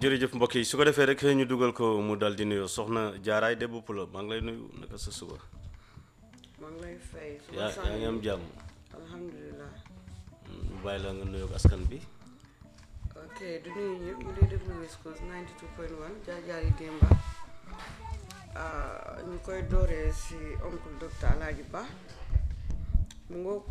jërëjëf mbokk yi su ko defee rek ñu dugal ko mu dal di nuyoo soxna jaaraay de bopp la maa ngi lay nuyu naka sa suba maa ngi lay fay. suba yaa yaa ngi am jàmm alhamdulilah. mu bàyyi la nga nuyoo ak askan bi ok du nuyu ñëpp ñu dee déglu West Coast 92.1 jaar-jaar yi démba ah, ñu koy dooree si oncle docteur Alaaji Ba mu ngoog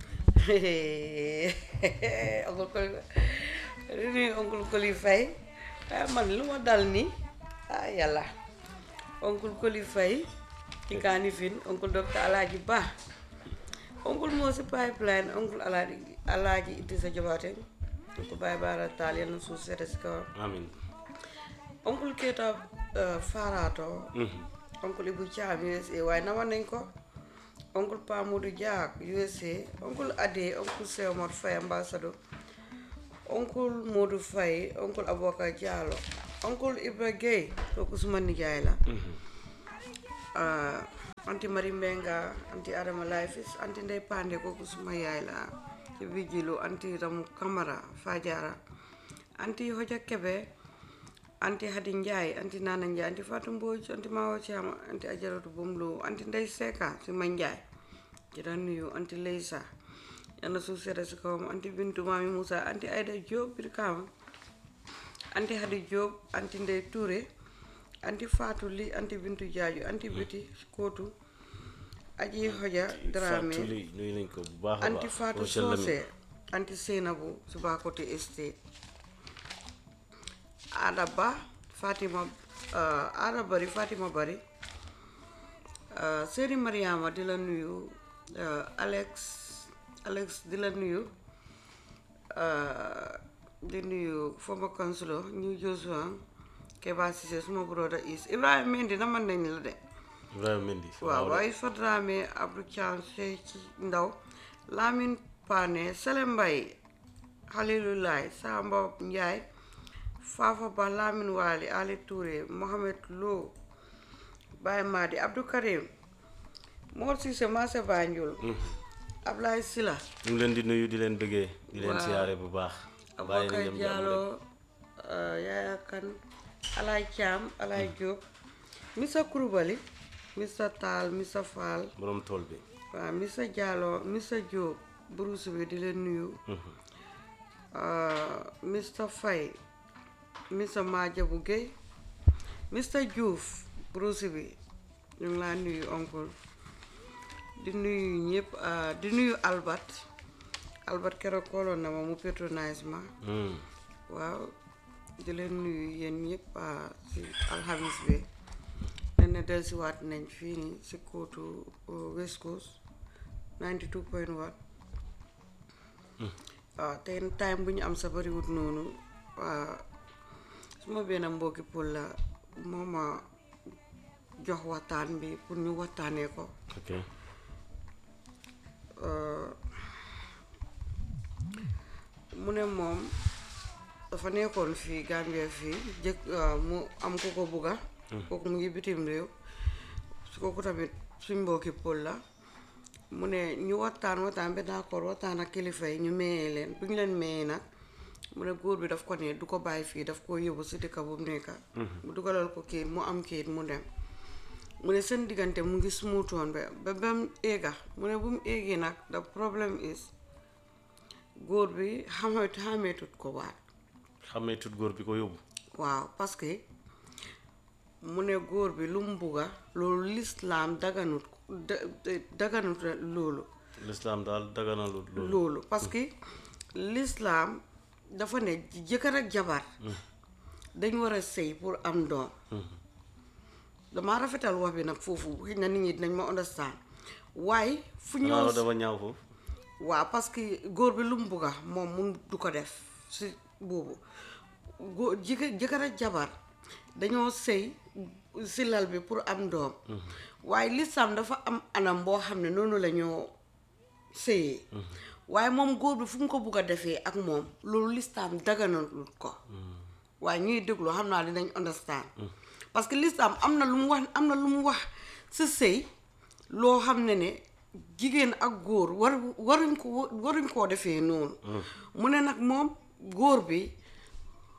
oncle Koli du nuyu oncle Koli Faye ah man lu ma dal nii ah yàlla oncle Koli Faye ci kaani fin oncle docteur Alaaji Ba oncle moo si pipeline oncle Alaaji Alaaji Idrissa Jobaate ñu ko bàyyi baara taal yal na suuf seete si kawam amin oncle Keita Farato oncle Ibu Caam USA waaye nama nañ ko oncle Pa Modou Diak USA oncle Ade oncle Sew Omar Faye ambassadeur oncle Modou Faye oncle Aboka Diallo oncle Ibra Gueye kooku suma nijaay la ah, anti Mari Mbenga anti Adama Lifis anti Ndey Pande kooku suma yaay la ci Vigilu anti Ramu Kamara Fajara anti Hoja Kebe anti Hadi Ndiaye anti Nana Ndiaye anti Fatou Mbodj anti Mawa Thiam anti Ajaratu Bomlo anti Ndey Seka si ma Ndiaye ci daan nuyu anti Leysa yàlla suuf seeta si kawam anti Bintu Mami Moussa anti Aida Diop bir kaama anti Hadi Diop anti Ndey Touré anti Fatou Li anti Bintu Jaaju anti Biti Kootu aji Hoja Dramé Fatou Ly nuyu nañ ko bu baax a anti baax Fatou Rochelle Lamine. Socé anti Seynabou Subakote Estate Ada Ba Fatima uh, Ada Bari Fatima Bari uh, Seri Mariama di la nuyu uh, Alex Alex di la nuyu uh, di nuyu former councilor New Joshua Keba Cissé suma broda is Ibrahima Mendy na man nañ la de Ibrahima Mendy waaw waaye Fadrame Abdou Thiam ci ndaw Lamine Pané Sele Mbay Halilulaay Samba Njaay Fafa Ba Lamine Waali Ali Touré Mohamed Lo Baye Madi Abdou Karim Mor Cissé Maase Banjul Ablaye Sila ñu ngi leen di nuyu di leen bëggee di leen Waaw. siyaare bu baax bàyyi nañ Aboubacar am jàmm Diallo rek. Yaya Kan Alay Thiam Alay Diop Missa Kouroubali Missa Tall Missa Fall borom tool bi waaw Missa Diallo Missa Diop Bruce bi di leen nuyu Mr Faye Mr Madiabou Guèye Mr Diouf Bruce bi ñu ngi laa nuyu oncle di nuyu ñëpp ah, di nuyu Albert Albert keroog kooloon na ma mu patronise ma Hmm. waaw di leen nuyu yéen ñëpp ah, si alxamis bi ne ne dellusiwaat nañ fii nii si kóotu uh, West Coast 92.1 waaw tey time bu ñu am sa bariwut noonu waa suma benn mbokki pël la moo ma jox waxtaan bi pour ñu waxtaanee ko ok mu ne moom dafa nekkoon fii Gambia fii jëkk waaw mu am ku ko bugga kooku mu ngi bitim réew su kooku tamit suñ mbokki pël la mu ne ñu waxtaan waxtaan ba d'accord waxtaan ak kilifa yi ñu mayee leen bu ñu leen mayee nag mu ne góor bi daf ko ne du ko bàyyi fii daf ko yóbbu si dëkk bu mu nekka mu dugalal ko kayit mu am kayit mu dem mu ne seen diggante mu ngi smuutoon ba ba ba mu éega mu ne bu mu éegee nag the problem is góor bi xamet xameetut ko waat xamee tut góor bi ko yóbbu waaw parce que mu ne góor bi lu mu bugga loolu lislaam daganut da- da- daganut loolu lislaam daal daganalu loolu loolu parce que lislaam dafa ne jëkkër ak jabar dañ war a sëy pour am doom damaa rafetal wax bi nag foofu xëy na nit ñi dinañ ma understand waaye fu xanaa ñëw loolu dafa ñaaw foofu waaw parce que góor bi lu mu bugga moom mun du ko def si boobu góor jëkkër jëkkër ak jabar dañoo sëy si lal bi pour am doom waaye lislaam dafa am anam boo xam ne noonu la ñoo sëyee waaye moom góor bi fu mu ko bugg a defee ak moom loolu lislaam daganalut ko waaye ñuy déglu xam naa dinañ understand parce que lislaam am na lu mu wax am na lu mu wax si sëy loo xam ne ne jigéen ak góor war waruñ ko waruñ koo defee noonu mu ne nag moom góor bi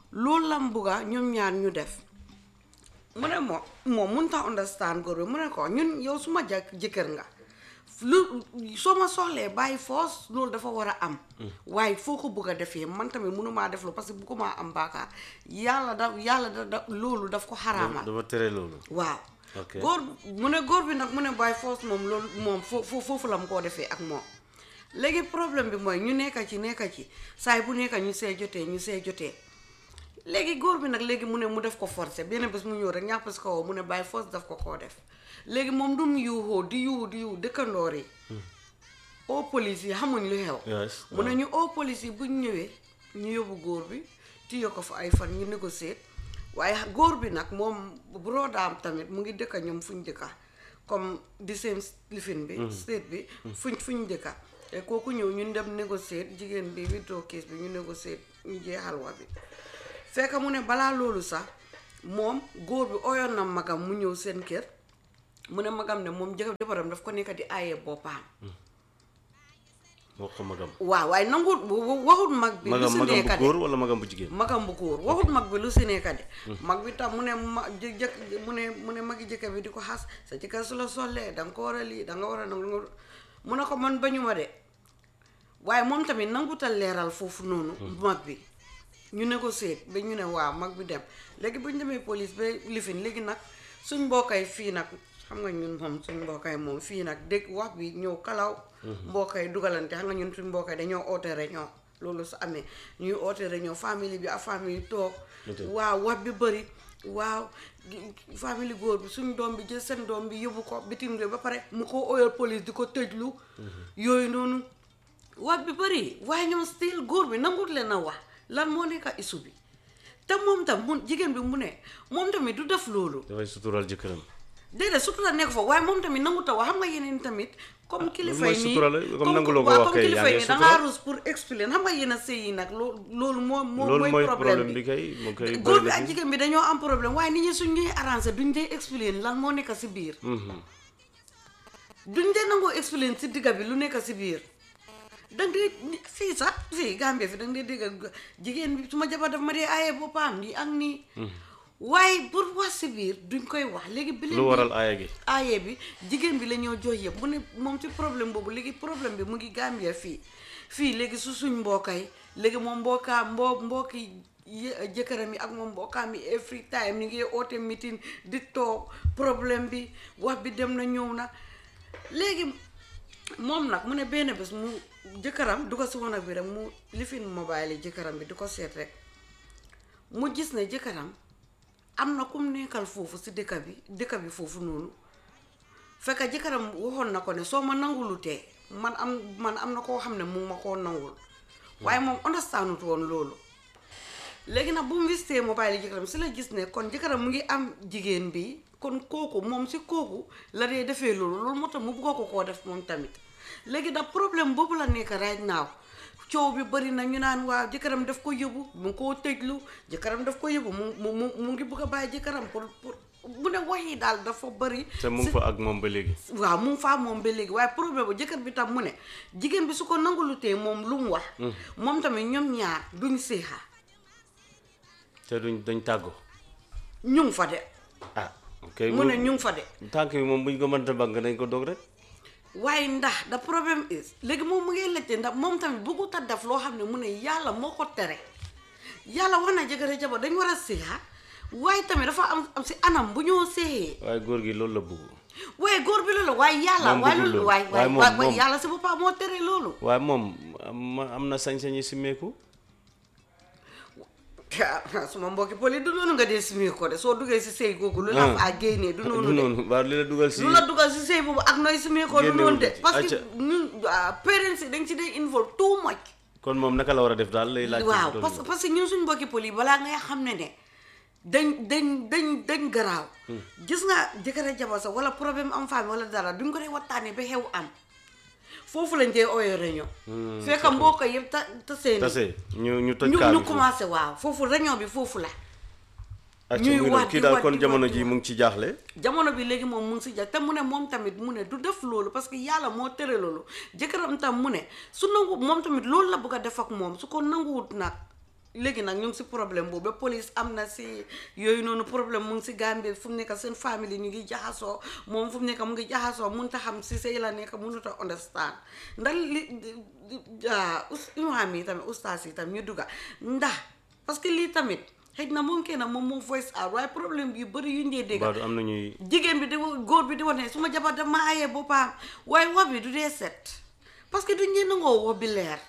loolu lam bugga ñoom ñaar ñu def mu ne moom moom mun ta understand góor bi mu ne ko ñun yow suma jëkk jëkkër nga lu soo ma soxlee bàyyi foos loolu dafa war a am waaye foo ko bëgg a defee man tamit mënumaa def lu parce que bu ko maa am baakaar yàlla da yàlla da da loolu daf ko xaraamal dafa tere loolu waaw Ok. góor mu ne góor bi nag mu ne bàyyi foos moom loolu moom foo foo- foofu la mu koo defee ak moom léegi problème bi mooy ñu nekka ci nekka ci saay bu nekka ñu see jotee ñu see jotee léegi góor bi nag léegi mu ne mu def ko forcé benn bés mu ñëw rek ñàpp si kaw mu ne bàyyi foos daf ko koo def léegi moom du mu yuuxoo di yuuxu di yuuxu dëkkandoor yi au police yi xamuñ lu xew Yes, mu ne ñu au police yi buñ ñëwee ñu yóbbu góor bi téye ko fa ay fan ñu négocier waaye góor bi nag moom brodaam tamit mu ngi dëkka ñoom fuñ dëkka comme di seen lifin bi state bi fuñ fuñ dëkka te kooku ñëw ñu dem négocier jigéen bi witoo kees bi ñu négocier ñu jeexal wa bi fekk mu ne balaa loolu sax moom góor bi oyoon na magam mu ñëw seen kër mu ne magam ne moom jëkkër jabaram daf ko nekk di aaye boppam wax ko magam waaw waaye nangu waxut mag bi lu magam si magam bu nekka de góor wala magam bu jigéen magam bu góor waxut mag bi lu si nekka de mag bi tam mu ne ma jë jëkk mu ne mu ne magi jëkkër bi di ko xas sa jëkkër su la sollee da nga ko war a lii da nga war a nangu mu ne ko man bañu ma de waaye moom tamit nangutal leeral foofu noonu mag bi ñu négocier ba ñu ne waaw mag bi dem léegi bu ñu demee police ba lifin léegi nag suñ mbokkay fii nag xam nga ñun moom suñ mbokkay moom fii nag dégg wax bi ñëw kalaw mbokkay dugalante xam nga ñun suñ mbokkay dañoo oote réunion loolu su amee ñuy oote réunion famille bi ak famille toog waaw wax bi bëri waaw gi- famille góor bi suñ doom bi jël seen doom bi yóbbu ko bitim réew ba pare mu ko oyal police di ko tëjlu yooyu noonu wax bi bëri waaye ñoom still góor bi nangut leen a wax lan moo nekk isu bi te moom tam mun jigéen bi mu ne moom tamit du def loolu dafay sutural jëkkëram déedéet surtout la nekk fa waaye moom tamit nangut a wax xam nga yeneen tamit comme kilifa mooy yi nii sutura la, comme nanguloo ko waaw wax comme kay, kilifa yaa yi ngi nii dangaa sutura. rus pour expliquer xam nga yéen a sëy yi nag loolu loolu moo moo loolu mooy problème problème bi kay mu koy góor bëri bi na ak fi. jigéen bi dañoo am problème waaye nit ñi suñ ñuy arrangé duñ dee expliquer lan moo nekk si biir Mhm. duñ dee nangoo expliquer si digga bi lu nekk si biir dang dee fii sax fii Gambie fi dang dee dégg jigéen bi su ma jabar daf ma dee aaye boppam nii ak nii waaye pour wax si biir duñ koy wax léegi bi leen lu di- waral aaya gi aaye bi jigéen bi la ñoo jox yëpp mu ne moom ci problème boobu léegi problème bi mu ngi Gambia fii fii léegi su suñ mbokkay léegi moom mbokkaa mbo mbokki yë- jëkkëram yi ak moom mbokkaam yi every time ñu ngi oote meeting di toog problème bi wax bi dem na ñëw na léegi moom nag mu ne benn bés mu jëkkëram du ko si wanag bi rek mu lifin mobile yi jëkkëram bi di ko seet rek mu gis ne jëkkëram am na kum nekkal foofu si dëkk bi dëkk bi foofu noonu fekk jëkkëram waxoon na ko ne soo ma nangulutee man am man am na koo xam ne mu ngi ma koo nangul waaye moom understandut woon loolu léegi nag bu mu visité mobile yi jëkkëram si la gis ne kon jëkkëram mu ngi am jigéen bi kon kooku moom si kooku la dee defee loolu loolu moo tax mu bëgg ko koo def moom tamit léegi nag problème boobu la nekk right now coow bi bëri na ñu naan waaw jëkkëram daf ko yóbbu mu ngi koo tëjlu jëkkëram daf ko yóbbu mu mu mu mu ngi bëgg a bàyyi jëkkëram pour pour mu ne wax yi daal dafa bëri te mu ngi fa ak moom ba léegi waaw mu ngi faa moom ba léegi waaye problème bu jëkkër bi tam mu ne jigéen bi su ko nangulutee moom lu mu wax moom tamit ñoom ñaar duñ séexa te duñ dañ tàggo ñu ngi fa de ah ok mu ne ñu ngi fa de tànk bi moom buñ ko mënta bànk dañ ko dog rek waaye ndax da problème is léegi moom mu ngi laajte ndax moom tamit bëggut a def loo xam ne mu ne yàlla moo ko tere yàlla wax na jëkkër ak jabar dañ war a séexa waaye tamit dafa am am si anam bu ñoo séexee waaye góor gi loolu la bëgg waaye góor bi loolu waaye yàlla Moom waaye bëggul loolu loolu. waaye Waaye moom- waaye moom- yàlla si boppam moo tere loolu waaye moom am am na sañ-sañi simmeeku suma mbokki poli du noonu nga dee simi ko de soo duggee si sëy googu lu la fa génnee du du noonu de noonu waaw li la dugal si lu la dugal si sëy boobu ak nooy simi ko du Génnewul noonu de ci. parce que Acca. ñun ah, parents yi dañ ci dee involve too much kon moom naka la war a def daal lay laaj waaw parce que parce que ñun suñ mbokki poli balaa ngay xam ne ne dañ dañ dañ dañ garaaw gis nga jëkkër ak jabar sax wala problème am famille wala dara duñ ko dee waxtaanee ba xew am foofu lañ dee ooyoo réunion fekk mbokk yëpp ta ta seen tase ñu ñu toj ñu kaa ñu bi foofu. commencé waaw foofu réunion bi foofu la acca ñuy muy wax noonu kii di daal wax kon di jamono wax di ji wax. mu ngi ci jaaxle jamono bi léegi moom mu ngi si ja te mu ne moom tamit mu ne du def loolu parce que yàlla moo tere loolu jëkkëram tam mu ne su nangu moom tamit loolu la bëgg a def ak moom su ko nanguwut nag léegi nag ñu ngi si problème boobu ba police am na si yooyu noonu problème mu ngi si Gambie fu mu nekk seen famille ñu ngi jaxasoo moom fu mu nekk mu ngi jaxasoo mënut a xam si sëy la nekk mënut a understand ndax li imaam yi tamit ustaas yi tamit ñu dugga ndax parce que lii tamit xëy na moom kenn moom moo voice out waaye problème yu bëri yu ñu dee dégg Baadu am na ñuy jigéen bi di góor bi di wax ne su ma jabar dama ayee boppam waaye wax bi du dee set parce que duñ ñee nangoo wax bi leer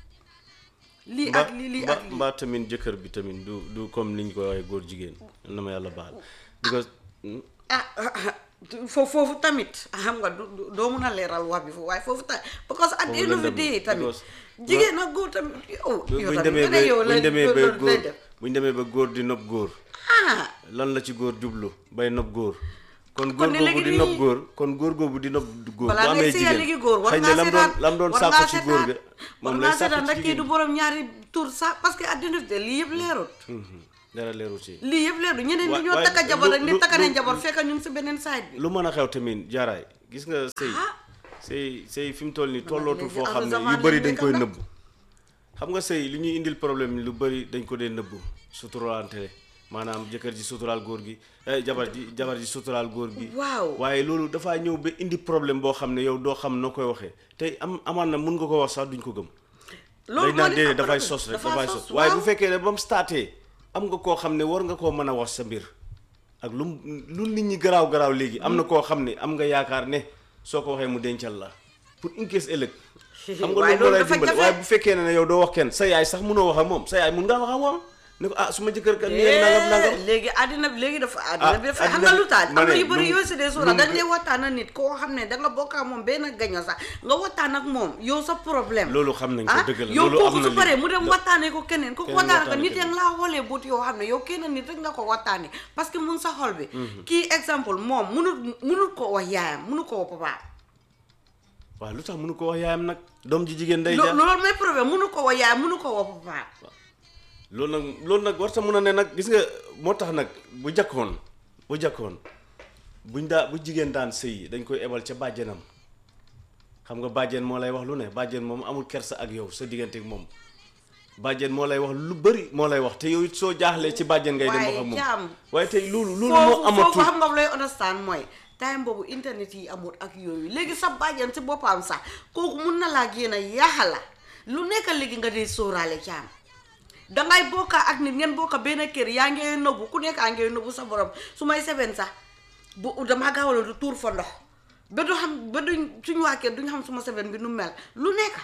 lii ak lii lii ak lii mbaa tamit jëkkër bi tamit du du comme niñ ko waxee góor jigéen na ma yàlla baal because ah foofu foofu tamit xam nga du du- doo mun a leeral wax bi foofu waaye foofu tamit because at the Foofu end of the lëndëm day na, tamit because- jigéen ak góor tamit yow yow buñ tamit demee nga ba ne yow buñ la demee ba loolu lay góor def buñ demee ba góor di nopp góor ah lan la ci góor jublu bay nopp góor kon góor ne googu léegi di nopp nii- góor kon góor googu di nopp góor bu balaa ngay amee sëyal jigéen léegi góor war xëy na ngaa lam doon seetaan lam doon war sàkku ngaa ci góor ga seetaan war moom ngaa lay seetaan sàkku ndax ci kii du jigéen borom ñaari tur sax parce que at the end of the day lii yëpp leerut Mhm. dara leeru ci lii yëpp leerut ñeneen Wa- ñi ñoo waaye takka jabar rek lu- ni lu- takka nañ lu- jabar fekk ñu ngi si beneen side bi lu mën a xew tamit jaaraay gis nga sëy ah sëy sëy fi mu toll nii tollootul léegi foo xam ne avant yu bëri zaman dañ koy lañ nëbbu xam nga sëy li ñuy indil problème lu bëri dañ ko dee nëbbu suturaalante maanaam jëkkër ji suturaal góor gi eh, jabar ji jabar ji suturaal góor gi waaw waaye loolu dafaa ñëw ba indi problème boo xam ne yow doo xam noo koy waxee tey am amaan na mun nga ko wax sax duñ ko gëm loolu dañ naan moo di déedéet am dafay problème. sos rek Dafa dafay sos, sos waaye bu waaw. fekkee ne ba mu startee am nga koo xam ne war nga koo mën a wax sa mbir ak lu mu lu nit ñi garaaw garaaw léegi am na koo xam ne am nga yaakaar ne soo ko waxee mu dencal la pour une caisse ëllëg xam nga Waaye loolu moo lay loolu dafa dimbale jafe. waaye bu fekkee ne yow doo wax kenn sa yaay sax mënoo wax ak moom sa yaay mun ngaa wax ak moom ne ko ah su ma jëkkër kat nii ak nangam nangam léegi àddina bi léegi dafa àddina bi dafa xam àddina nga lu tax ma am na ne yu bëri lu mu- yoo si dee lu suura mu- dañ lay waxtaan ak nit koo xam ne da nga bokk ak moom benn gaño sax nga waxtaan ak moom yow sa problème loolu xam nañ ko ah dëgg la yow loolu am kooku na su li- paree mu dem da- waxtaanee ko keneen kooku keneen waxtaan ko waxtaanee nit yaa ngi laa xoolee buut yoo xam ne yow kenn nit rek nga ko waxtaanee parce que mun sa xol bi kii exemple moom munut munut ko wax yaayam munut ko wax papaam waaw lu tax mënu ko wax yaayam nag doom ji jigéen day lo- jaar loolu mooy problème munut ko wax yaayam munut ko wax papaam loolu nag loolu nag war sa mun a ne nag gis nga moo tax nag bu jakkoon bu jakkoon buñ daa bu jigéen daan sëy dañ koy ebal ca bàjjenam xam nga bàjjen moo lay wax lu ne bàjjen moom amul kersa ak yow sa diggante ak moom bàjjen moo lay wax lu bëri moo lay wax te yow it soo jaaxlee ci bàjjen ngay dem wax ak waaye moom jaam waaye tey loolu loolu moo foofu foofu amatul xam nga lay understand mooy time boobu internet yi amul ak yooyu léegi sa bàjjan si boppam sax kooku mun na laa génn yaaxala lu nekk léegi nga dee sóoraale caam dangay bokka ak nit ngeen bokka benn kër yaa ngee nëbbu ku nekk a ngee nëbbu sa borom su may seben sax bu damaa gaawala du tuur fa ndox ba du xam ba duñ suñu waa kër duñ xam suma seben bi nu mel lu nekk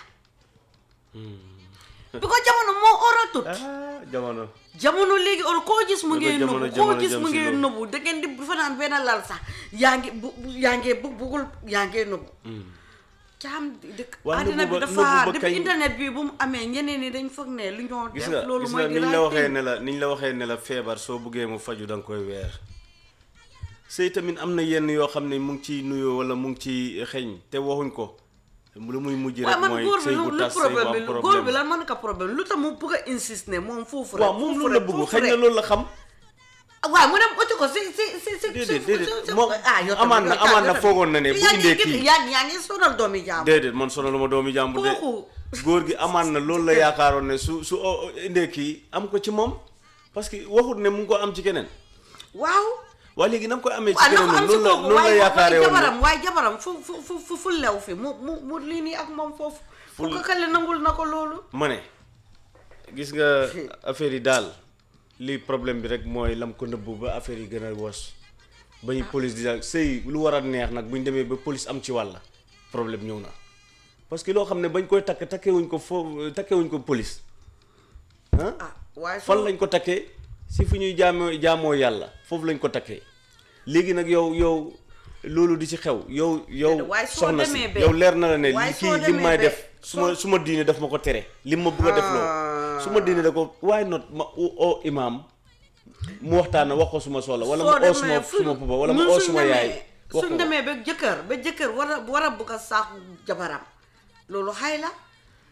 bi ko jamono moo oratut ah jamono jamono léegi or koo gis mu Ba ngee jamono- nëbbu koo jamono gis jëm mu si ngee loolu. nëbbu da ngeen di fanaan benn lal sax yaa ngi bu bu- yaa ngee bu bugul yaa ngee nëbbu caam dëkk Waa àddina nëbbu bi ba- dafa nëbbu ba depuis kañ- internet bi bu mu amee ñeneen ñi dañ foog ne lu ñoo gis def nga loolu gis mooy nga di niñ la right waxee thing. ne la niñ la waxee ne la feebar soo buggee mu faju da nga koy weer sëy tamit am na yenn yoo xam ne mu ngi ciy nuyoo wala mu ngi ciy xeeñ te waxuñ ko lu muy mujj waaye rek man mooy góor bi sëy lu bu lu tas sëy bu problème am bi góor bi problème lan man ka problème lu tax mu bëgg a insiste ne moom foofu rek waaw moom foofu loolu la rek, bëgg foofu xëy na rek. loolu la xam waaw mu dem uti ko si si si si déedéet si- déedéet si- moom ah, yow tamit, amaan na yow tamit, amaan na yow tamit. foogoon na ne bu yaa ngi indee gis- kii yaa yaa ngi sonal doomi jaam déedéet man sonaluma doomi jàmbur de Kooku- góor gi amaan na loolu la yaakaaroon ne su su o- o- indee kii am ko ci moom parce que waxut ne mu ngi ko am ci keneen waaw waaye léegi na nga koy amee ci waaw na keneen ko am si noonu la kooku noonu la waaye yaakaaree waaye woon ne jabaram waaye jabaram fu fu fu fu fu lew fi mu mu mu lii nii ak moom foofu fu ko kale nangul na ko loolu ma ne gis nga affaire yi daal lii problème bi rek mooy lam ko nëbbu ba affaire yi gën a wos ba ñu police di daal sëy lu war a neex nag bu ñu demee ba police am ci wàlla problème ñëw na parce que loo xam ne bañ koy takk takkewuñ ko foo takkewuñ ko police ah ah waaye fan soo lañ ko takkee si fu ñuy jaamoo jaamoo yàlla foofu lañ ko takkee léegi nag yow yow loolu di ci xew yow yow waaye soo soxna si demee ba- yow leer na la ne waaye li soo kii lim demee may ba- def su ma soo- su ma diine daf ma ko tere lim ma bëgg a def loo su ma diine da ko waaye not ma o o imaam mu waxtaan wax ko suma soxla wala soo ma oo suma demee fu- suma papa wala ma ñun oo suñ suma demee- yaay wax suñ ko demee ba jëkkër ba jëkkër war a war a bëgg a saaku jabaram loolu xay la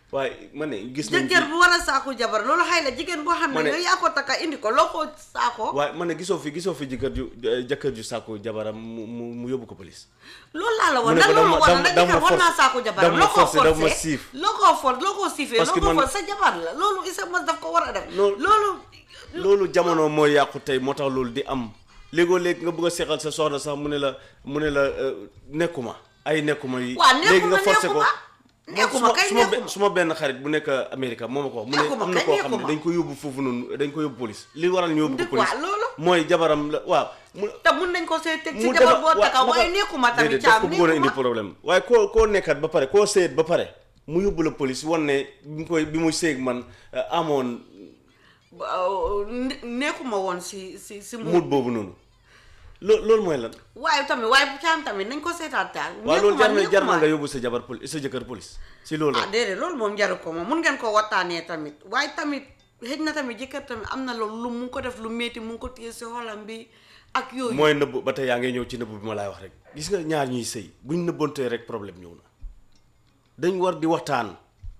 waaye ma ne gis nañ jëkkër bu war a saako jabar loolu xay la jigéen boo xam Ma ne ne- yow yaa ko takka indi ko loo ko saako waaye ma ne gisoo fi gisoo fi jëkkër ju jëkkër ju sàkku jabaram mu mu mu yóbbu ko police loolu laa la mu woon ne nag ko loolu dama- war na dama- nag dama jëkkër war force- naa saako jabaram dama loo ko force, dama forcé siif. loo ko for loo ko siifee Parce loo que ko man- for sa jabar la loolu isa mos daf ko war a def Loolu- loolu loolu jamono mooy yàqu tey moo tax loolu di am léegoo léegi nga bëgg a seexal sa soxna sax mu ne la mu ne la euh, nekkuma ay nekkuma yi Waa, nekkuma, léegi nga forcé ko nekkuma. Nekkuma, kay suma nekkuma. suma benn xarit bu nekk Amérique moo ma ko wax mu ne Nekkuma, am na kay koo xam ne nekkuma. dañ ko yóbbu foofu noonu dañ ko yóbbu police li waral ñu yóbbu ko Dëgg police waa, loolu. mooy jabaram la waaw mu te mun nañ ko see teg ci mu jabar defar- boo waa, takka waaye naka- nekkuma tamit déedéet, daf caam ko bëggoon a indi nekkuma problème waaye koo koo nekkat ba pare koo seet ba pare mu yóbbu la police wan ne bi mu koy bi muy seeg man euh, amoon Waaw, ne- nekkuma woon si si si muut boobu noonu loo loolu mooy lan waaye tamit waaye bu caam tamit nañ ko seetaat daal waaw loolu jar na jar na nekkuma. nga yóbbu sa jabar police sa jëkkër police si loolu ah déedéet loolu moom jaru ko moom mun ngeen ko waxtaanee tamit waaye tamit xëj na tamit jëkkër tamit am na loolu lu mu ngi ko def lu métti mu ngi ko téye si xolam bi ak yooyu mooy nëbb ba tey yaa ngay ñëw ci nëbb bi ma laay wax rek gis nga ñaar ñuy sëy buñ nëbbantee rek problème ñëw na dañ war di waxtaan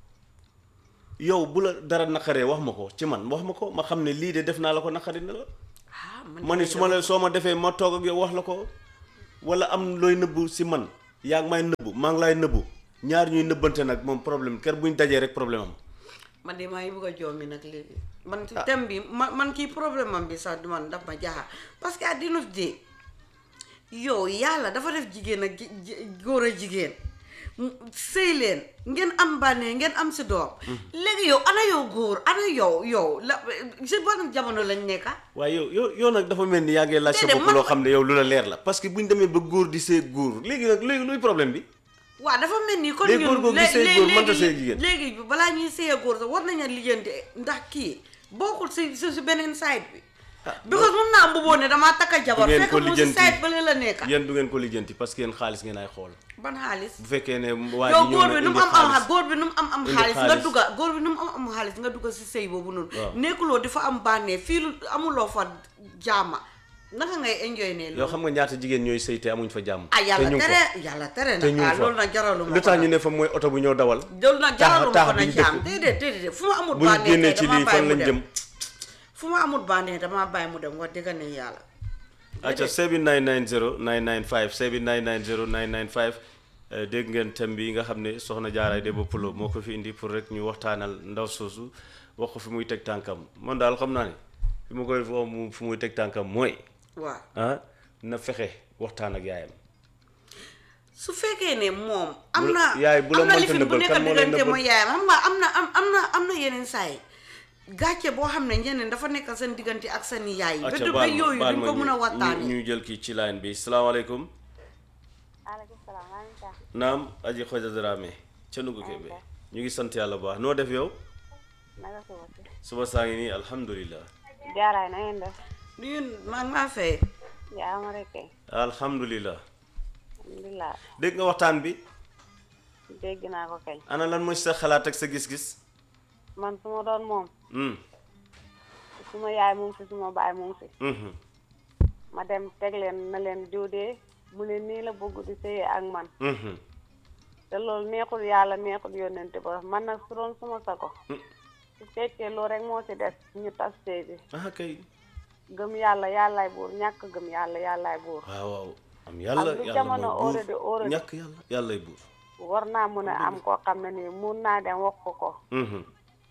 yow bu la dara naqaree wax ma ko ci man wax ma ko ma xam ne lii de def naa la ko naqari na la ah ma ne su ma la soo ma defee ma toog ak yow wax la ko wala am looy nëbbu si man yaa ngi may nëbbu maa ngi laay nëbbu ñaar ñuy nëbbante nag moom problème kër buñ dajee rek problème am man de maa ngi bëgg a joomi nag léegi man ci thème bi man man kii problème am bi sax du man daf ma jaaxal parce que at the end of the day yow yàlla dafa def jigéen ak ji- ji- góor a jigéen mu- sëy leen ngeen am bànnee ngeen am si doom léegi yow ana yow góor ana yow yow la si ban jamono lañ nekka waaye yow yow yow nag dafa mel ni yaa ngi laaj sa Déedéet, bopp man- loo xam ne yow lu la leer la parce que buñ demee ba góor di see góor léegi nag léegi luy problème bi waaw dafa mel ni kon Léegi góor ñun googu lé- sëy lé- góor mënta léegi- sëy jigéen. léegi balaa ñuy sëy góor sax war nañu lijjanti ndax kii bokkul si si si beneen side bi because mun naa mbuboo ne damaa takka jabar Du ngeen fekk ko mu si lijjanti. side bële la nekka yéen du ngeen ko lijjanti parce que yéen xaalis ngeen ay xool ban xaalis bu fekkee ne waa yow ji ñëw góor na bi nu mu indi am am xaalis góor bi nu mu am am Indi xaalis nga xaalis. dugga góor bi nu mu am am xaalis nga dugga si sëy boobu noonu Waaw. nekkuloo di fa am bànnee fii lu amuloo fa jaama naka ngay enjoy ne yow loolu xam nga ñaata jigéen ñooy sëy te amuñ fa jàmm ah te yàlla ñu ngi tere fa yàlla tere te ñu nag ah ngi fa loolu nag jaraluma lu ko tax nag. ñu ne fa mooy oto bu ñoo dawal loolu nag Taax- jaraluma taax ko bi na ñu jaam dëkk. déedéet déedéet fu ma amul bu ñu bànnee génnee kay ci damaa lii bàyyi fan mu lañ dem jëm fu ma amul bànnee damaa bàyyi mu dem wax dëgg ne yàlla acca 7990 995 7990 995 eh, dégg ngeen thème bi nga xam ne soxna Diarra Demba Pulo moo ko fi indi pour rek ñu waxtaanal ndaw soosu wax ko fi muy teg tànkam man daal xam naa ne fi mu koy wax mu fi muy teg tànkam mooy waaw ah na fexe waxtaan ak yaayam su fekkee ne moom am Bu la- na yaay bu la am na mënta lifin bu nëbbal, nekk kan moo lay diggante nëbbal? mooy yaayam xam nga am na am am na am na yeneen saa yi gàcce boo xam ne ñeneen dafa nekk seen diggante ak seen yaay yi ba acca du ba baal ma yooyu baal duñ ma ko mën a ñu- waxtaanee ñu ñu jël kii ci line bi salaamaaleykum maaleykum salaam maa ngi tax naam aji xoja Dramé ca Nugu Kebe ñu ngi sant yàlla bu baax noo def yow naka suba si suba saa ngi nii alhamdulilah jaaraay na ngeen def ñun maa ngi maa fay yaa ma rek kay alhamdulilah alhamdulilah dégg nga waxtaan bi dégg naa ko kay ana lan mooy sa xalaat ak sa gis-gis man su ma doon moom Hmm, suma yaay mu ngi fi suma baay mu ngi fi mhm, ma dem teg leen na leen diwdee mu ne nii la bëgg di sëyee ak man mhm. te loolu neexul yàlla neexul yónnente ba man nag su doon suma sago Hmm. su fekkee loolu rek moo ci des ñu tas sëy bi ah kay gëm yàlla yàllaay buur ñàkk gëm yàlla yàllaay buur waaw waaw am yàlla Ak lu yàlla jamono mooy already buur already. ñàkk yàlla yàllay buur war naa mun a am koo xam ne nii mun naa dem wax ko ko Mhm,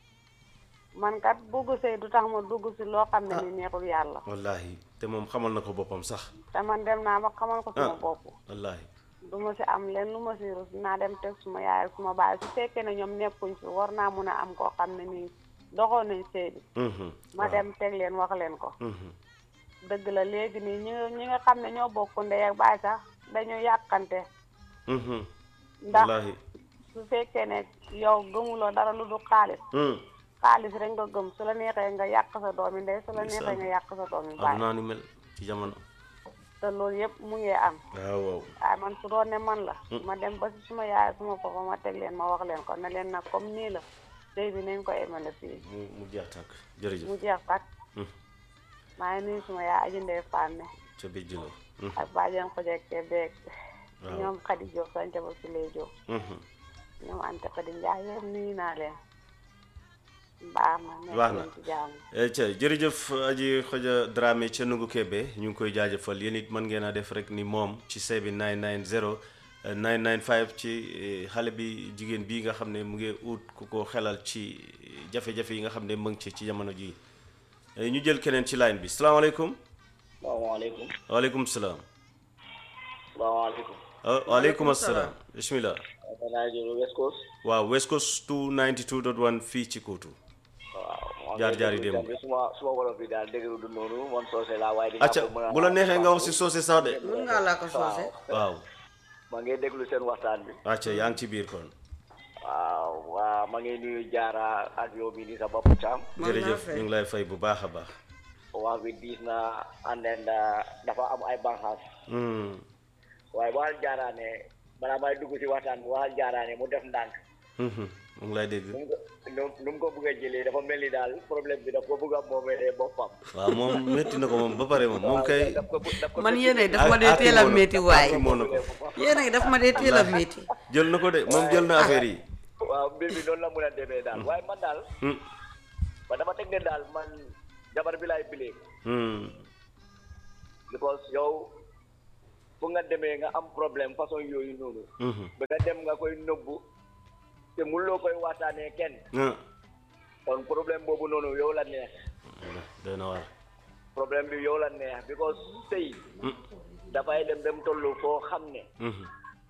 man kat bugg sëy du tax ma dugg si loo xam ne ni neexul yàlla wallahi te moom xamal na ko boppam sax te man dem naa ba xamal ko suma Ah. bopp wallahi du ma si am leen lu ma si rus naa dem teg suma yaay ak suma baay su fekkee ne ñoom nekkuñ fi war naa mun a am koo xam ne nii doxoon nañ sëy bi Mhm, ma waaw. dem teg leen wax leen ko Mhm, dëgg la léegi nii ñi nga ñi nga xam ne ñoo bokk ndey ak baay sax dañu yàqante mhm, ndax wallahi su fekkee ne yow gëmuloo dara lu du xaalis Hmm, xaalis rek nga gëm su la neexee nga yàq sa doomi ndey su la neexee Ndeysaan. nga yàq sa doomi baay adunaa ni mel ci jamono te loolu yëpp mu ngi am waaw waaw waaye man su doon ne man la ma dem ba si suma yaay suma papa ma teg leen ma wax leen ko ne leen nag comme nii la sëy bi nañ ko emale fii mu mu jeex tàkk jërëjëf mu jeex kat Hmm, maa ngi nuyu suma yaay aji ndey fànne ca biir jëloo Mhm, ak bàjjen ko jekke beeg Waaw. ñoom xadi Jóob sañca ba si lay Jóob mhm. ñoom Anta Fadi Njaay yëpp nuyu naa leen baax na nekk Baax na. leen ci jàmm Eh, ca jërëjëf aji xoja Dramé ca Nugu Kebe ñu ngi koy jaajëfal yéen it mën ngeen a def rek ni moom ci seebi 990 eh, 995 ci eh, xale bi jigéen bii nga xam ne mu ngi ut ku ko xelal ci jafe-jafe yi nga xam ne mu ngi ci ci jamono ji Eh, ñu jël keneen ci line bi salaamaaleykum salaamaaleykum waaleykum salaam salaamaaleykum ah, waaleykum asalaam bismillah danaa jóge West Coast waaw West Coast 292.1 fii ci Kootu waaw Jaar jaar yi démb. suma suma wolof bi daal déglu du noonu man soose laa waaye di acca bu la neexee nga wax si soose sax de mun ngaa laa ko soose waaw ma ngi déglu seen waxtaan bi acca yaa ngi ci biir kon waaw waaw ma ngi nuyu jaara ak yow bi ni sa bopp caam man naa jërëjëf fay ñu ngi lay fay bu baax a baax wax bi diis na and then uh, dafa am ay banxaas Hmm. waaye waxal jaaraane balaa may dugg si waxtaan bi waxal jaaraane mu def ndànk Mhm. mu ngi lay dégg nu mu ko nu- nu mu ko bëgg a jëlee dafa mel ni daal problème bi daf ko bëgg a moomee boppam waaw moom métti na ko moom ba pare moom moom kay daf ko daf ko man yéen daf ma dee Aki teel a moo na- métti waaye Aki moo na ko yéen daf ma dee teel a métti jël na ko de moom jël na affaire yi waaw mbir mi noonu la mun a demee daal waaye man daal Hmm. man dama teg ne daal man jabar bi laay bilee Hmm. because yow fu nga demee nga am problème façon yooyu noonu Mhm. ba nga dem nga koy nëbbu te mënuloo koy waxtaanee kenn Ah. kon problème boobu noonu yow la neex doy na waar problème bi yow la neex because sëy Hmm. dafay dem dem tollu foo xam ne Mhm.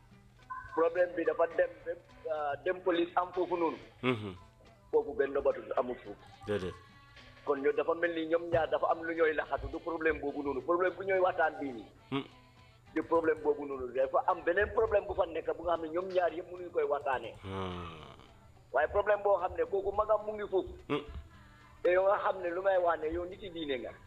problème bi dafa dem ba ah, dem police am foofu noonu Mhm. foofu benn nobatu amul foofu déedéet kon ñoo dafa mel ni ñoom ñaar dafa am lu ñooy laxatu du problème boobu noonu problème bu ñooy waxtaan bii nii Hmm. du problème boobu noonu dafa am beneen problème bu fa nekk bu nga xam ne ñoom ñaar yëpp mënuñu koy waxtaanee Hmm. waaye problème boo xam ne kooku magam mu ngi foofu Hmm. te yow nga xam ne lu ngay wax ne yow nit yi diine nga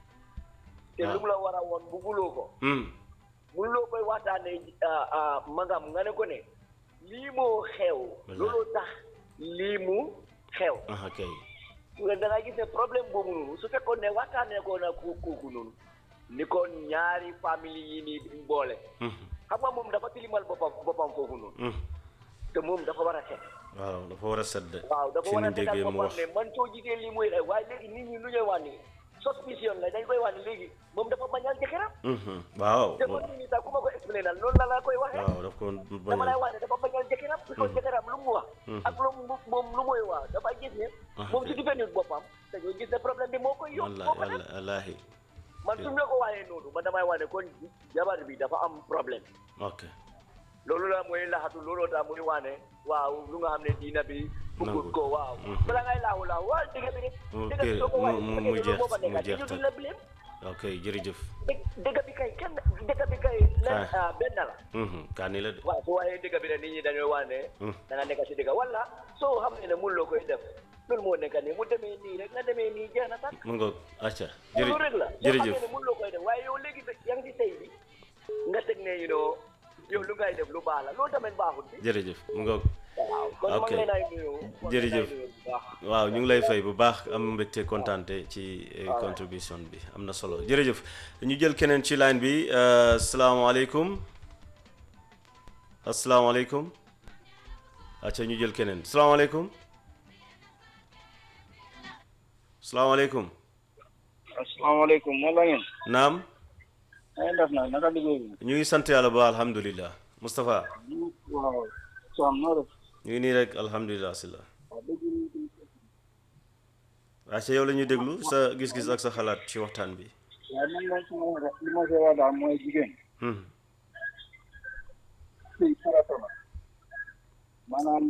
te waaw. lu mu la war a woon bugguloo ko Hmm. mënuloo koy waxtaanee ah, ah, magam nga ne ko ne lii moo xew Wallaay. looloo tax lii mu xew aha kay nga da ngay gis ne problème boobu noonu su fekkoon ne waxtaanee ko na ku kooku noonu ni ko ñaari famille yi nii duñ boole Mhm. xam nga moom dafa tilimal boppam boppam foofu noonu Hmm. te moom dafa war a set waaw dafa war a sedd waaw dafa ci war ni a setal déggee mu boppam wax ne man soo gisee lii muy xew waaye léegi nit ñi lu ñuy wax ni suspicion la dañ koy wax ni léegi moom dafa bañal jëkkëram Mhm. waaw te man nii sax ku ma ko expliqué nal loolu la la koy waxee waaw daf ko dama lay bañ wax ne dafa bañal jëkkëram parce que jëkkëram lu mu wax ak lu mu moom lu muy wax dafa gis ne Ah, moom su ok. defendul boppam dañoo gis ne problème bi moo koy yóbbu moo wallahi ko def wallahi man su ñu la ko waxee noonu man damay wax ne kon jabar bi dafa am problème ok loolu la mooy laxatu looloo tax muy wax ne waaw lu nga xam ne diina bi bëggut Nangu. ko waaw Mhm. bala ngay laaxu laaxu waaw dëgg bi de Mu dëgg bi soo ko mu- waxee mu- su mu fekkee jeex- loolu moo fa mu nekk jeex ñu tak. duñ la blame ok jërëjëf dëgg dëgg bi kay kenn dëgg bi kay len Ah. ah, benn la Mhm. kaani la de waaw su waxee dëgg bi rek nit ñi dañooy wax ne Mhm. da nga nekk si dëgg wala soo xam ne ne mun loo koy def loolu moo nekk nii mu demee nii rek nga demee nii jeex na sax mu ngoog acca loolu rek la jërëjëf soo jërëjëf xam ne ne mun loo koy def waaye yow léegi ba yaa ngi si sëy bi nga teg ne you know yow lu ngay def lu baax la loolu tamit baaxul bi jërëjëf mu ngoog waaw kon Ok. man leen ay nuyu man leen ay Jërëjëf. nuyu bu baax. waaw ñu ngi lay fay bu baax am mbégte kontaante ci eh, contribution bi am na solo jërëjëf ñu jël keneen ci line bi euh, asalaamaaleykum asalaamaaleykum acca ñu jël keneen asalaamaaleykum asalaamaaleykum asalaamaaleykum moo la ngeen naam na ngeen def nag naka liggéey bi ñu ngi sant yàlla ba alhamdulilah Moustapha waaw Soam noo def ñu ngi nii rek alhamdulilah si la waaw dëgg acca yow la ñuy déglu sa gis-gis ak sa xalaat ci waxtaan bi waaye man moom su ma li ma see wax daal mooy jigéen Hmm. sëy farata la maanaam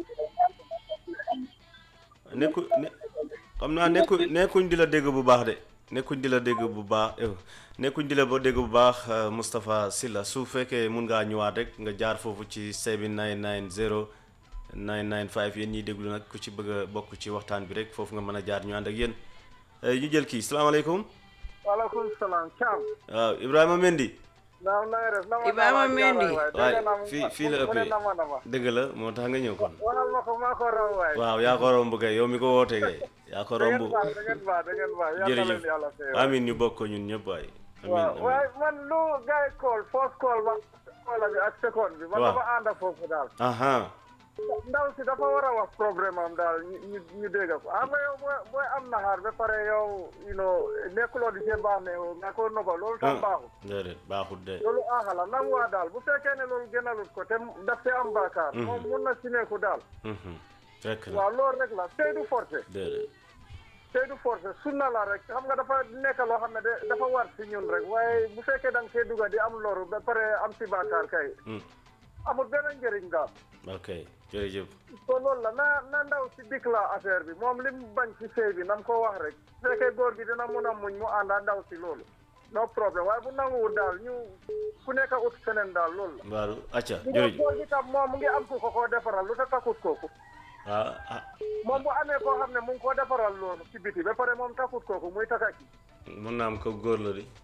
nekku ne xam naa nekku nekkuñ di la dégg bu baax de nekkuñ di la dégg bu baax eh, nekkuñ di la ba dégg bu baax euh, Moustapha Sylla su fekkee mun ngaa ñëwaat rek nga jaar foofu ci 7990 995 yéen ñiy déglu nag ku ci bëgg a bokk ci waxtaan bi rek foofu nga mën a jaar ñu ànd ak yéen Eh, ñu jël kii salaamaaleykum waaleykum salaam Thiam waaw Ibrahima Mendy naam na nga def nama Ibrahima Mendy. waaye fii fii la ëppee nama nama dëgg la moo tax nga ñëw kon waxal ma ko maa ko raw waay waaw yaa ko romb kay yow mi ko wootee kay yaa ko da romb ngeen baax da ngeen baax da ngeen baax yàlla jërëjëf leen yàlla fee amin ñu bokk ko ñun ñëpp waay amin waaw amin waaye man lu gars yi call first call ba call bi ak second bi man Waaw. dama ànd ak foofu daal aha ndaw si dafa war a wax problème am daal ñu ñu ñu dégg ko xam nga yow booy booy am naxaar ba pare yow you know nekkuloo di see baax ne nga ko noba loolu tam baaxul déedéet baaxut de loolu aaxala nam waa daal bu fekkee ne loolu gënalut ko te daf see am baakaar moom mun na si nekku daal Mhm. fekk na waaw loolu rek la sëy du forcé déedéet sëy du forcé sunna la rek xam nga dafa nekk loo xam ne de dafa war si ñun rek waaye bu fekkee da nga see dugga di am loru ba pare am si baakaar kay Mm. amul benn njëriñ daal ok jërëjëf so loolu la na na ndaw si dikk la affaire bi moom lim bañ ci sëy bi nam ko wax rek su fekkee góor gi dina mun a muñ mu ànda ndaw si loolu no problème waaye bu nanguwul daal ñu ku nekk ut feneen daal loolu la mbaaru acca bu jërëjëf góor gi tam moom mu ngi am ku ko koo defaral lu ta takkut kooku ah ah moom bu amee koo xam ne mu ngi koo defaral loolu ci biti ba pare moom takkut kooku muy takaki mun naa am ko góor la di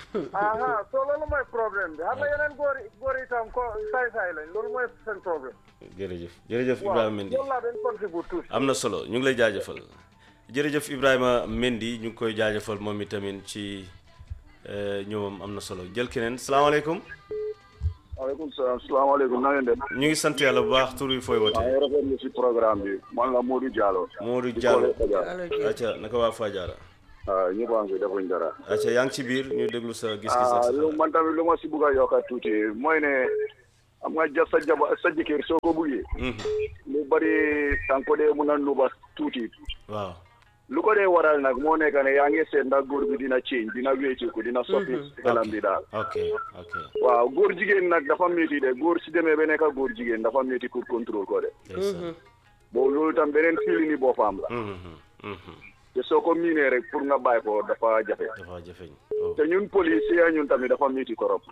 aha so loolu mooy problème bi xam nga yeneen góor yi góor yi tam ko saay-saay lañ loolu mooy seen problème jërëjëf jërëjëf waaw Ibrahima Mendy loolu laa dañ contribute tuuti am na solo ñu ngi lay jaajëfal jërëjëf Ibrahima Mendy ñu ngi koy jaajëfal moom itamit ci eh, ñëwam am na solo jël keneen salaamaaleykum waaleykum salaam salaamaaleykum na ngeen def. ñu ngi sant yàlla bu baax tur yi fooy maa wote ngi rafetlu si programme bi man la Modou Diallo. Modou Diallo allo Dieng acca naka waa Fadiara ah ñëpp a ngi fi defuñ dara. acca yaa ngi ci biir ñu déglu sa gis-gis ak ah sa lu xalaat. man tamit lu ma si bugg a yokkaat tuuti mooy ne am nga ja sa jaba sa jëkkër soo ko buggee. Mhm. lu bari tànk ko dee mun a nuba tuuti. waaw lu ko dee waral nag moo nekk ne yaa ngi seet ndax góor bi dina change dina wécceeku dina soppi. xelam bi daal. ok ok waaw góor jigéen nag dafa métti de góor si demee ba nekk góor jigéen dafa métti pour contrôle ko de. ndeysaan boobu loolu tam beneen fili ni boppam la. Mhm, mhm. te soo ko miinee rek pour nga bàyyi ko dafa jafe. dafa jafeñ oh. te ñun policier ñun tamit dafa métti trop.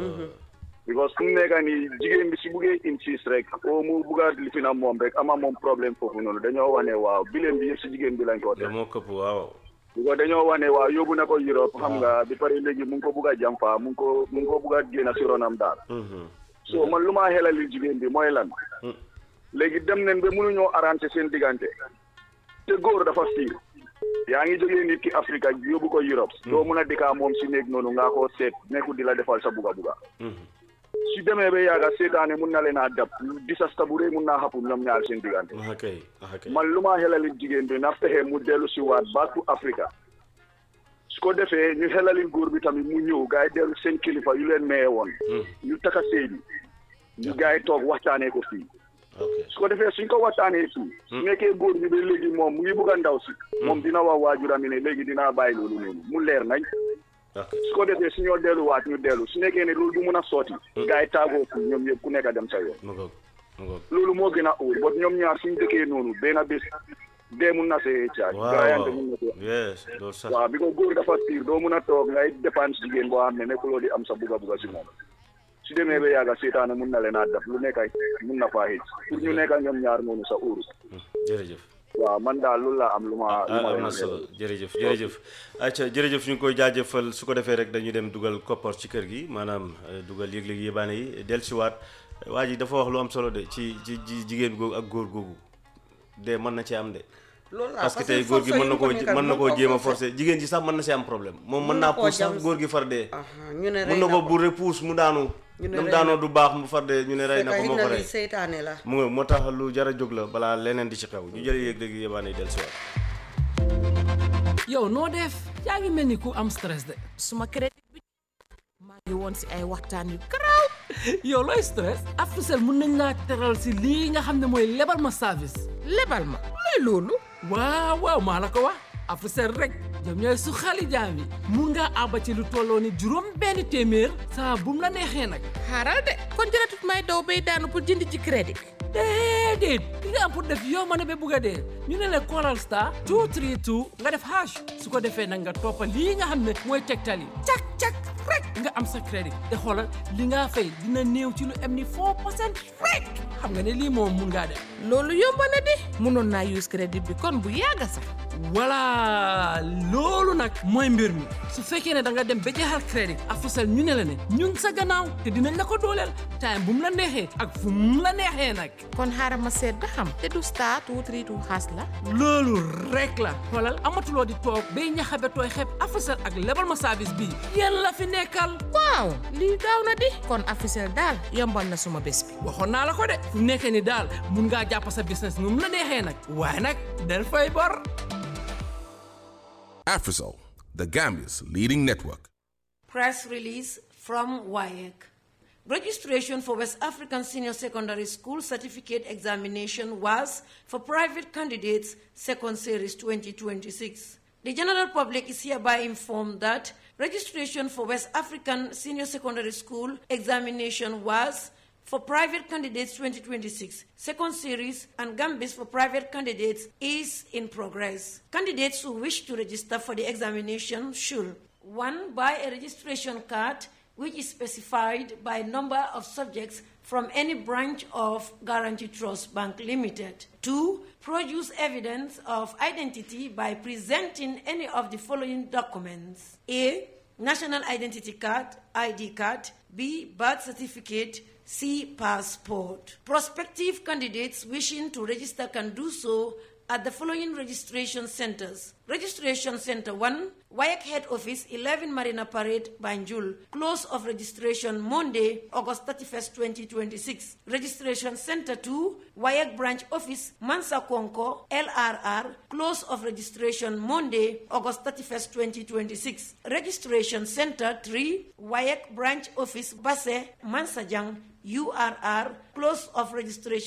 because fu mu nekk nii jigéen bi si buggee insiste rek o mu bugg a lifi na moom rek ama moom problème foofu noonu dañoo wane waaw bileen bi yëpp si jigéen bi lañ ko da def. moo këpp waaw because dañoo wane waaw yóbbu na ko Europe xam nga bi pare léegi mu ngi ko bugg a jàmpa mu ngi ko mu ngi ko bugg a génn si ronam daal. Mhm. so man lu maa xelali jigéen bi mooy lan. Mm. léegi dem nañ ba mënuñoo arrangé seen diggante. te góor dafa fiir. yaa ngi jógee nit ki Afrique yóbbu ko Europe. doo mun a dikkaa moom si néeg noonu ngaa ko seet nekku di la defal sa buga buga. Mhm. su demee ba yàgga seetaane mun na leen a dab disasta bu rëy mun naa xapu ñoom ñaar seen diggante. ah kay ah kay man lu maa xelali jigéen bi na fexe mu dellu si waat back to Africa. su ko defee ñu xelali góor bi tamit mu ñëw gars yi dellu seen kilifa yu leen maye woon. Mhm. ñu taka sëy bi. ñu gars yi toog waxtaanee ko fii. ok su ko defee suñ ko waxtaanee fii. su nekkee góor bi ba léegi moom mu ngi bugg a ndaw si. moom dina wax waajuram ne léegi dinaa bàyyi loolu noonu mu leer nañ. ok su ko defee su ñoo delluwaat ñu dellu su nekkee ne loolu du mun a sotti. gars yi taagoo fii ñoom yëpp ku nekk a dem sa yoon. mu ngoog mu ngoog loolu moo gën a óor ba ñoom ñaar suñ dëkkee noonu benn bés dee mun na see caaj. waaw gaayante mun na see. yes loolu sax waaw bi ko góor dafa tiir doo mun a toog ngay dépense jigéen boo xam ne nekkuloo di am sa buga buga si moom. su demee ba yàgga seetaane mun na leen a def lu nekk ay mun na faa xëj pour ñu nekk ñoom ñaar noonu sa óoru. Mhm. jërëjëf waaw man daal loolu laa am lu ma. lu ma ah am leen na di solo jërëjëf jërëjëf acca jërëjëf ñu ngi koy jaajëfal su ko defee rek dañu dem dugal koppar ci kër gi maanaam eh, dugal yëg-yëg yébaane yi dellusiwaat waa ji dafa wax lu am solo de ci ci ci jigéen googu ak góor googu de mën na ci am de loolu la parce que tey góor gi mën na koo mën na koo jéem a forcé jigéen ji sax mën na si am problème moom mën Mën naa na koo puus sax jam- góor gi far dee ñu ne mën rey na na ko ko bu repuus mu daanu Ñu ne nam rey daanoo na du baax mu far dee ñu ne rey na ko fekk moo na ko li rey seytaane la mu nga moo tax lu jar a jóg la balaa leneen di ci xew ñu jël yëg-yëg yébaane yi dellusiwaat yow noo def yaa ngi mel ni ku am stress de suma crédit bi maa ngi woon si ay waxtaan yu garaaw yow looy stress Africell mun nañ laa teral si lii nga xam ne mooy lebal ma service lebal ma luy loolu waaw waaw maa la ko wax Africell rek ñoom ñooy su xali jaam yi mun ngaa àbba ci lu tolloo ni juróom benn téeméer saa bu mu la neexee nag xaaral de kon jëratut may daw bay daanu pour jënd ci crédit déedéet li nga am pour def yow ma ne ba bugg a dee ñu ne la Coral Star 232 nga def hash su ko defee nag nga toppa lii nga xam ne mooy tegtal yi cak cak rek nga am sa crédit te xoolal li nga fay dina néew ci lu am ni 4 percent rek xam nga ne lii moom mun ngaa def loolu yomb na di mënoon naa use crédit bi kon bu yàgga sax voilà loolu nag mooy mbir mi su fekkee ne da nga dem ba jeexal crédit Africell ñu ne la ne ñun sa gannaaw te dinañ la ko dooleel time bu mu la neexee ak fu mu la neexee nag kon xaaral ma seet ba xam te du star two three two xaas la loolu rek la xoolal amatuloo di toog bay ñaxabe tooy xeeb Africell ak lebal ma service bii yéen la fi nekkal yombal waaw lii gaaw na di kon Africell daal yombal na suma bés bi waxoon naa la ko de fu nekk ni daal mun ngaa jàpp sa business nu mu la neexee nag waaye nag del fay bor Afrisol, the Gambia's leading network. Press release from WAEC. Registration for West African Senior Secondary School Certificate Examination was for private candidates Second Series 2026. The general public is hereby informed that registration for West African Senior Secondary School Examination was for private candidates 2026 second series and gambis for private candidates is in progress candidates who wish to register for the examination should 1 buy a registration card which is specified by number of subjects from any branch of Guarantee Trust Bank Limited. 2. Produce evidence of identity by presenting any of the following documents. A. National Identity Card, ID card. B. Birth certificate. C. Passport. Prospective candidates wishing to register can do so at the following registration centers. Registration Center 1, Wayak Head Office, 11 Marina Parade, Banjul. Close of registration Monday, August 31st, 2026. Registration Center 2, Wayak Branch Office, Mansa Konko, LRR. Close of registration Monday, August 31st, 2026. Registration Center 3, Wayak Branch Office, Basse, Mansajang, URR. Close of registration